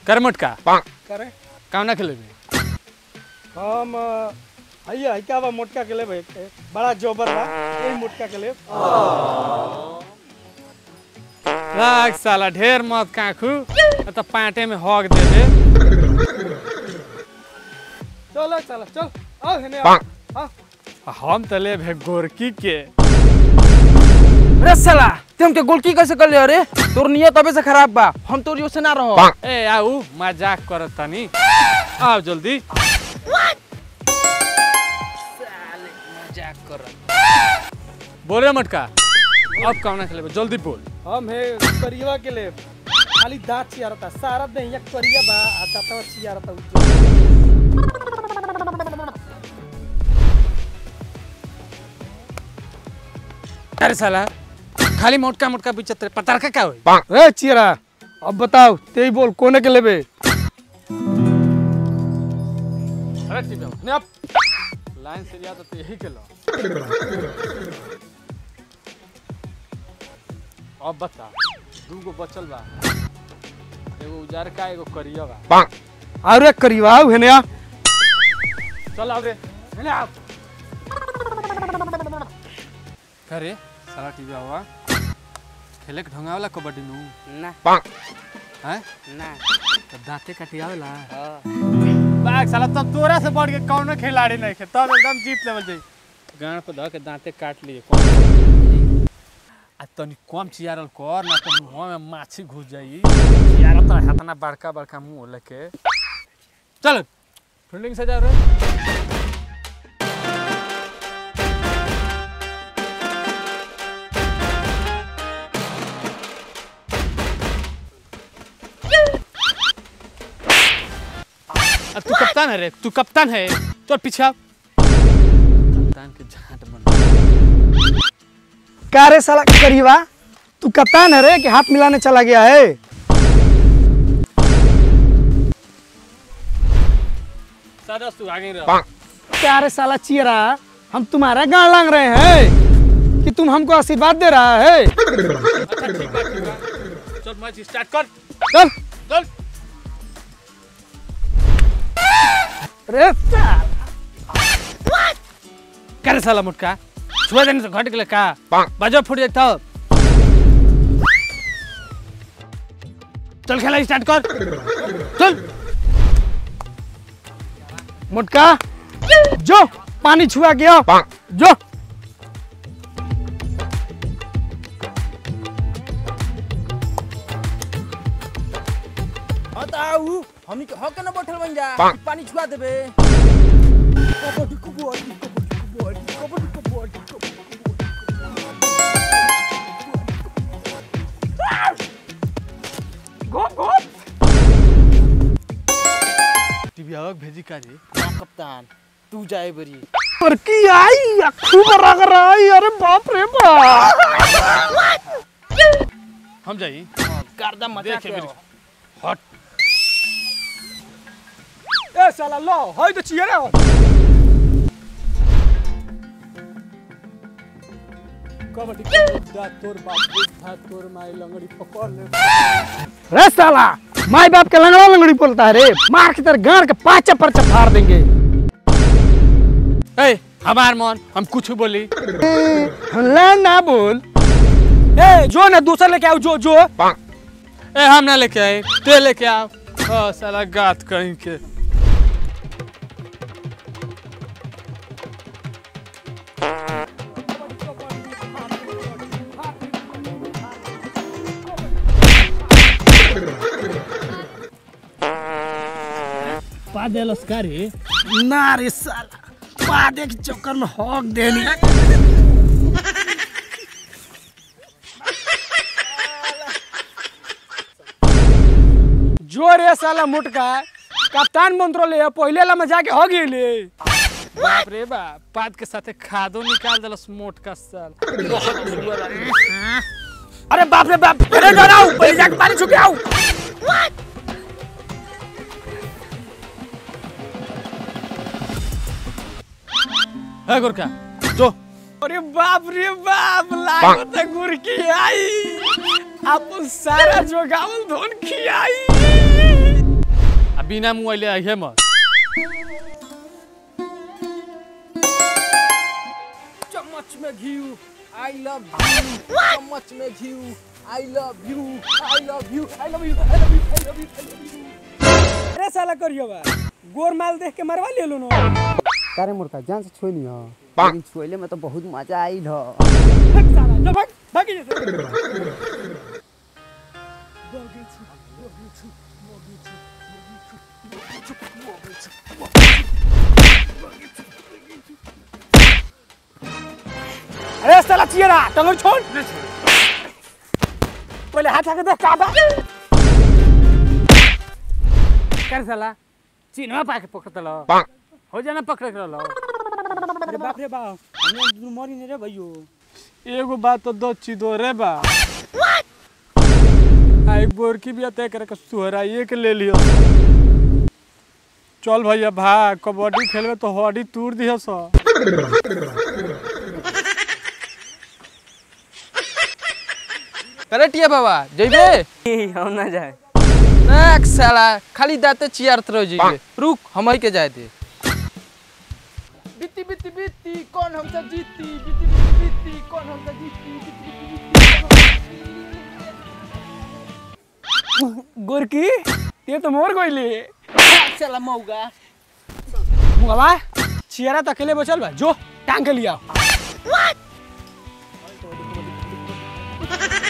कर मोटका करे कामना खेलेबे हम भैया क्या बा मोटका के लेबे बड़ा जोबर बा यही मोटका के लेब लाग साला ढेर मत काखू न त पाटे में हक दे दे चल चल चल आओ हेने आओ आओ। हम त ले भे गोरकी के अरे साला ते हमके गोलकी कैसे कर ले अरे तोर नियत अबे से खराब बा हम तोर से ना रहो ए आऊ मजाक करत तनी आओ जल्दी मजाक कर बोले मटका अब कामना खेलेबे जल्दी बोल हम हे करियवा के लेब खाली दांत चियारता सारा देहिया करिया बा आ दांतवा चियारता उज्जर अरे साला खाली मोटका मोटका बिचत पतार का का होई ए चियरा अब बताओ तेई बोल कोने के लेबे अरे ठीक है ने अब लाइन से लिया तो यही के लो अब बता दू गो बचल बा एगो उजार का एगो करिया बा अरे करियवा आओ हेने आ चल आओ रे हेले आओ करे साला टीवी आवा खेले के ढंगा वाला कबड्डी नु ना हैं ना तो दांते कटियावेला हाँ। बाग साला तब तोरा से बढ़ के कौनो खिलाड़ी नहीं खे तब एकदम जीत लेवल जाई गाड़ पे धऽ के दांते काट लिए कौन आ तनी कम चियारल कर ना तो मुंह में माछी घुस जाई चियारल तो हतना बड़का बड़का मुंह लेके चल फील्डिंग से जा रे आ, तू कप्तान है रे तू कप्तान है चल पीछे आ। कप्तान के झांट बन का रे साला करियवा तू कप्तान है रे कि हाथ मिलाने चला गया है सरस तू आगे रह क्या रे साला चियरा हम तुम्हारा गाड़ लांग रहे हैं कि तुम हमको आशीर्वाद दे रहा है अच्छा ठीक बा ठीक बा चल मैच स्टार्ट कर चल चल रे साला करे साला मुटका छुआ देने से घट गेले का बाजो फूट जाता चल खेला स्टार्ट कर चल मोटका जो पानी छुआ गया जो हाँ तो आऊ हमनी के हक के ना बैठल बन जा पानी छुआ देबे कबड्डी कबड्डी कबड्डी कबड्डी कबड्डी कबड्डी टीवी आवक भेजी का जी ना कप्तान तू जाए बरी पर की आई खूब रग रही अरे बाप रे बाप हम जाई गर्दा मचा देख के मेरी आओ। हट ए साला लो होय तो चियरा कबड्डी कबड्डी तोर बाप बुद्धा तोर माई लंगड़ी पकड़ ले रे साला माई बाप के लंगड़ा लंगड़ी बोलता है रे मार के तेरे गाड़ के पाचा परचा फाड़ देंगे ए हमार मन हम कुछ बोली ला ना बोल ए जो ना दूसरा लेके आओ जो जो ए हम ना लेके आए ते लेके आओ ओ साला गात कहीं के पा देलस का रे ना रे साला पादे के चक्कर में हक देनी जो रे साला मुटका कप्तान मंत्रो ले पहले ला में जाके हो गेले बाप रे बाप पाद के साथे खादो निकाल देलस मोट का साल बहुत झुलुआ रहा अरे बाप रे बाप अरे डराओ पहले जाके पानी छुके आओ है गोरका जो अरे बाप रे बाप लागत है गुरकी आई अपन सारा जोगावल धोन खियाई आ बिना मुआइले अइहे मत चम्मच में घी आई लव यू चम्मच में घी I love you I love you I love you I love you I love you I love you अरे साला करियो बा गोर माल देख के मरवा ले लो न तारे मुर्खा जान से छोई नहीं हो लेकिन छोइले में तो बहुत मजा आइल हो भाग साला जो भाग भाग जैसे अरे साला चियरा टंगड़ छोड़ पहले हाथ आके देख का बा कर साला चिन्हवा पाके पकड़त लो हो जाना पकड़े के लो अरे बाप रे बाप हमने दुनु मरी नहीं रे भइयो एगो बात तो दो चिदो रे बा आ एक बोरकी भी अतः करे के सुहराइए के ले लियो चल भैया भाग कबड्डी खेलबे तो हड्डी तोड़ दियो सो अरे टिया बाबा जइबे हम ना जाए एक साला खाली दाते चियारत रह जइबे रुक हमई के जाए दे बीती बीती बीती कौन हमसे जीती बीती बीती बीती कौन हमसे जीती बीती बीती बीती गोरकी ये तो मोर गइली साला मौगा मुगवा चियरा तो अकेले बचल बा जो टांग के लिया